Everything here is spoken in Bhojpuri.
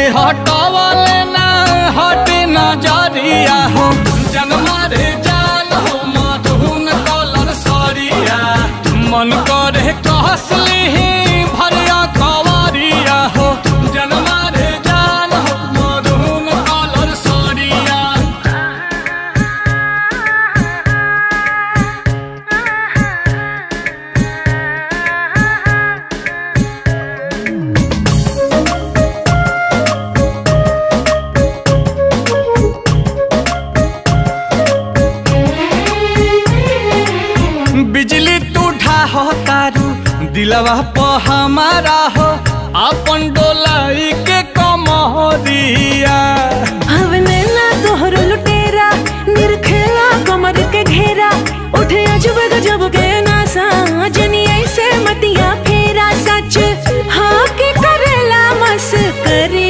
हटवले ना हटे नजरिया हो जनमा रे जान हो मधुन कलर सरिया मन करे कहसली भरिया कवरिया हो जनमा रे जान हो मधुन कलर सरिया बिजली तू ढाहो तारू दिलवा प हमारा हो अपन डोलाई के कमरिया हवने ना तोहरो लुटेरा निरखेला कमर के घेरा उठे